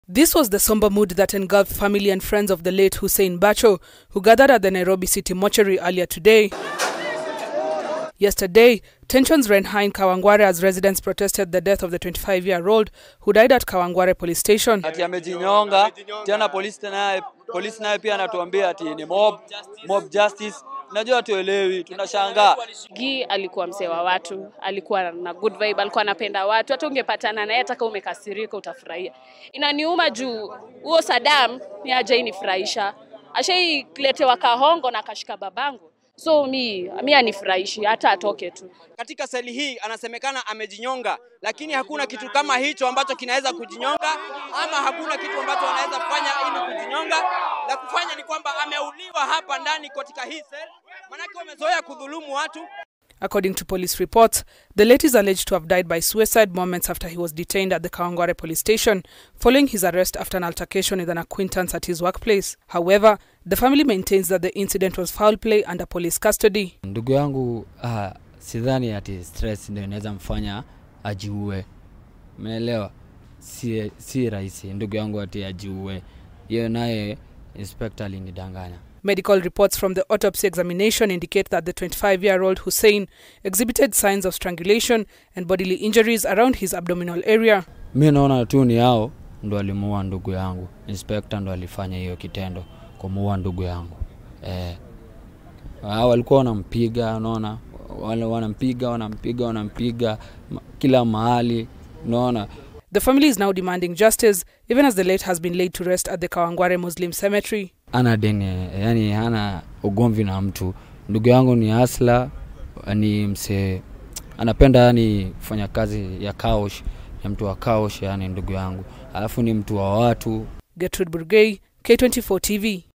This was the somber mood that engulfed family and friends of the late Hussein Bacho, who gathered at the Nairobi City mortuary earlier today. Yesterday, tensions ran high in Kawangware as residents protested the death of the 25-year-old who died at Kawangware police station. ati amejinyonga tena. Polisi naye polisi naye pia anatuambia ati ni mob mob justice. Najua tuelewi, tunashangaa. Gi alikuwa mzee wa watu, alikuwa na good vibe, alikuwa anapenda watu. Hata ungepatana naye, hata kama umekasirika, utafurahia. Inaniuma juu huo Saddam ni aje inifurahisha, ashailetewa kahongo na kashika babangu, so mi mi anifurahishi, hata atoke tu. Katika seli hii anasemekana amejinyonga, lakini hakuna kitu kama hicho ambacho kinaweza kujinyonga, ama hakuna kitu ambacho anaweza kufanya ili kujinyonga. La kufanya ni kwamba ameuliwa hapa ndani katika hii seli, manake wamezoea kudhulumu watu. According to police reports, the late is alleged to have died by suicide moments after he was detained at the Kawangware police station following his arrest after an altercation with an acquaintance at his workplace. However, the family maintains that the incident was foul play under police custody. Ndugu yangu ah, sidhani ati stress ndio inaweza mfanya ajiue, umeelewa? Si, si rahisi ndugu yangu ati ajiue, hiyo naye inspector alinidanganya. Medical reports from the autopsy examination indicate that the 25 year old Hussein exhibited signs of strangulation and bodily injuries around his abdominal area. Mi naona tu ni hao ndo alimuua ndugu yangu, inspector ndo alifanya hiyo kitendo kumuua ndugu yangu eh. Hao walikuwa wanampiga, unaona, wale wanampiga wanampiga wanampiga ma- kila mahali, unaona. The family is now demanding justice, even as the late has been laid to rest at the Kawangware Muslim cemetery. ana deni, yani hana ugomvi na mtu. Ndugu yangu ni asla, ni msee anapenda yani kufanya kazi ya kaosh, ya mtu wa kaosh, yani ndugu yangu, alafu ni mtu wa watu Gertrude Burgay, K24 TV.